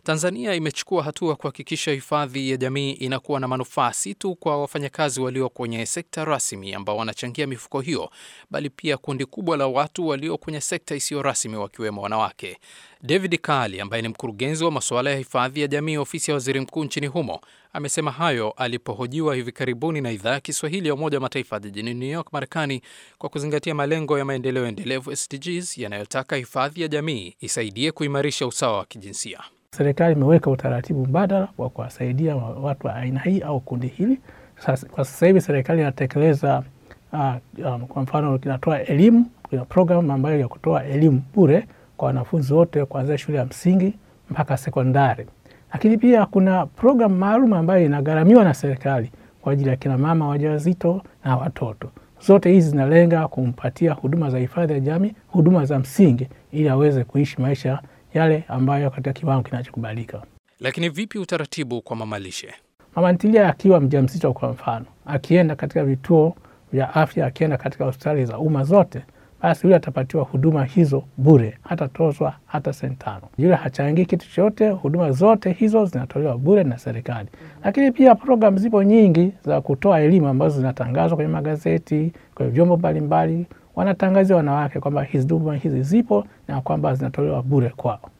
Tanzania imechukua hatua kuhakikisha hifadhi ya jamii inakuwa na manufaa si tu kwa wafanyakazi walio kwenye sekta rasmi ambao wanachangia mifuko hiyo, bali pia kundi kubwa la watu walio kwenye sekta isiyo rasmi wakiwemo wanawake. David Kali ambaye ni mkurugenzi wa masuala ya hifadhi ya jamii ofisi ya waziri mkuu nchini humo amesema hayo alipohojiwa hivi karibuni na idhaa ya Kiswahili ya Umoja wa Mataifa jijini New York, Marekani, kwa kuzingatia malengo ya maendeleo endelevu SDGs yanayotaka hifadhi ya jamii isaidie kuimarisha usawa wa kijinsia. Serikali imeweka utaratibu mbadala wa kuwasaidia watu wa aina hii au kundi hili. Sasa, kwa sasa hivi serikali inatekeleza uh, um, kwa mfano inatoa elimu, kuna programu ambayo ya kutoa elimu bure kwa wanafunzi wote kuanzia shule ya msingi mpaka sekondari, lakini pia kuna programu maalum ambayo inagharamiwa na serikali kwa ajili ya kina mama wajawazito na watoto. Zote hizi zinalenga kumpatia huduma za hifadhi ya jamii, huduma za msingi, ili aweze kuishi maisha yale ambayo katika kiwango kinachokubalika. Lakini vipi utaratibu kwa mamalishe? Mama ntilia akiwa mjamzito, kwa mfano, akienda katika vituo vya afya, akienda katika hospitali za umma zote, basi yule atapatiwa huduma hizo bure, hatatozwa hata senti tano. Yule hachangii kitu chochote, huduma zote hizo zinatolewa bure na serikali. Lakini pia programu zipo nyingi za kutoa elimu ambazo zinatangazwa kwenye magazeti, kwenye vyombo mbalimbali, wanatangazia wanawake kwamba hizi huduma hizi zipo na kwamba zinatolewa bure kwao.